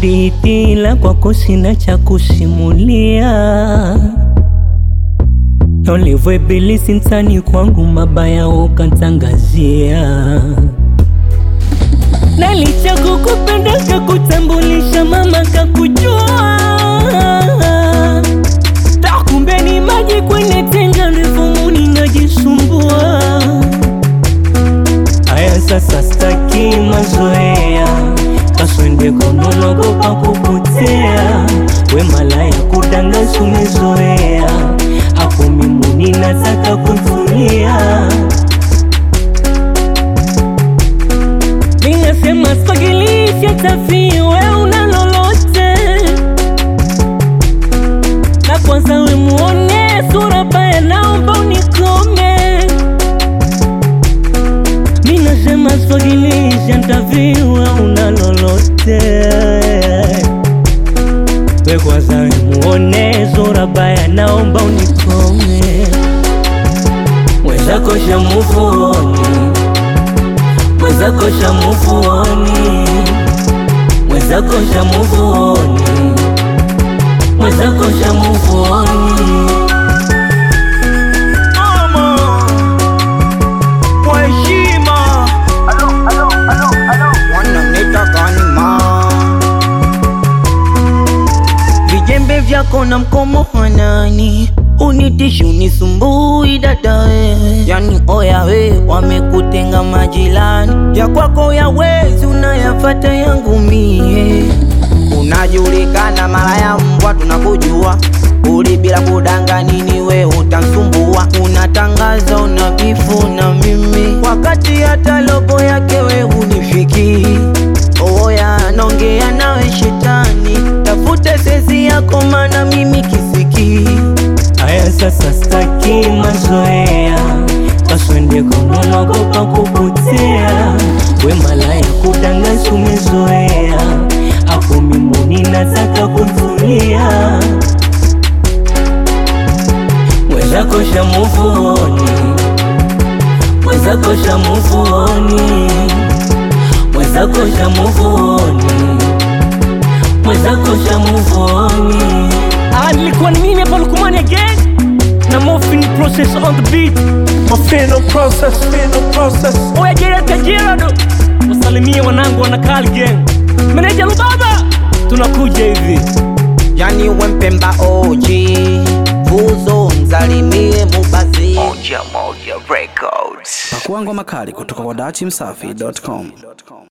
hadithi, ila kwako sina cha kusimulia. Na ulivyo ibilisi mtani kwangu, mabaya ukantangazia. Na licha kukupenda kakutambulisha, mama kakujua, takumbe ni maji kwenye tenga revumuni, najisumbua. Aya, sasa staki mazoea, kaswende konologopa kupotea. We malaya kudangansi umezoea, hapo mimuni nataka kutulia. Ninasema spagilisha tafi, we una lolote na kwanza we muone sura baya, naomba unikome. Ninasema spagilisha tafi, we una lolote we kwanza we muone sura baya, naomba unikome. Mwenzako shamuvuoni mwenzako shamuvuoni, mwenzako shamuvuoni, mwenzako shamuvuoni. Ama kwa heshima wananita kanima vijembe vyako na mkomo hanani unitishi unisumbui dada we yani oya we wamekutenga majirani ya kwako ya wezi unayafata yangu mie unajulikana mara ya mbwa tunakujua uli bila kudanga nini we utansumbua unatangaza una bifu na mimi wakati hata lobo yake we unifiki oya naongea nawe shetani tafute sezi yako mana mimi kisiki Aya, sasa staki mazoea, kaswende konologopa kupotea. We malaya kudangansi umezoea, hapo mimuni nataka kutulia. Mwenzako shamuvuoni, mwenzako shamuvuoni, mwenzako shamuvuoni, mwenzako shamuvuoni. Ah, nilikuwa ni mimi hapa Lukumani again na Morphine process on the beat. Mafino process, fino process. Oya Gerard Kajerado, wasalimie wanangu wana Kali gang. Meneja Lubaba, tunakuja hivi. yani wempemba oji vuzo mzalimie mubazi moja moja records Pakua ngoma kali kutoka kwa dachimsafi.com.